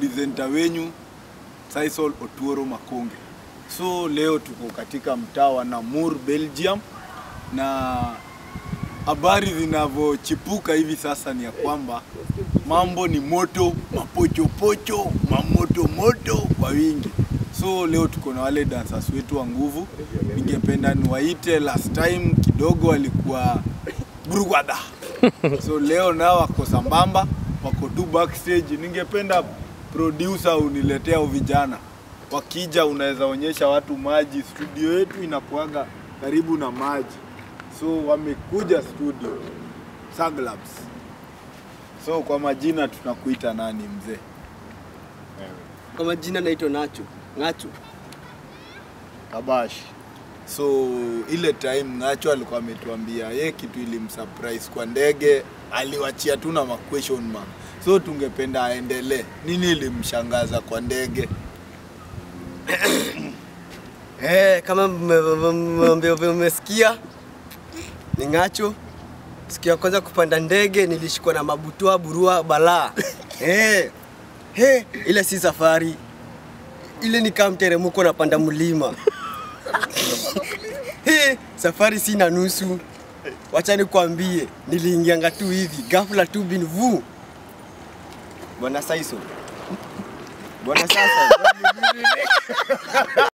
presenter wenyu Sisal Otuoro Makonge. So leo tuko katika mtaa wa Namur, Belgium na habari zinavyochipuka hivi sasa ni ya kwamba mambo ni moto, mapochopocho, mamoto moto kwa wingi. So leo tuko na wale dancers wetu wa nguvu. Ningependa niwaite, last time kidogo walikuwa burugwada, so leo nao wako sambamba, wako tu backstage. Ningependa producer uniletea hao vijana, wakija unaweza onyesha watu maji. Studio yetu inakuaga karibu na maji, so wamekuja studio Saglabs. So kwa majina tunakuita nani mzee? Kwa majina naitwa Nacho. Nacho. Kabash. So ile time Ngacho alikuwa ametuambia ye kitu ilimsurprise kwa ndege, aliwachia tu na ma question mark. So tungependa aendelee. Nini ilimshangaza kwa ndege? Eh, kama mme- mme- mme- mme- mmesikia ni Ngacho. Siku ya kwanza kupanda ndege nilishikwa na mabutua burua balaa. Eh. He, ile si safari. Ile ni kama mteremko napanda mlima. He, safari sina nusu. Wacha nikwambie, niliingianga tu hivi, ghafla tu bin vu. Bwana Saiso. Bwana sasa.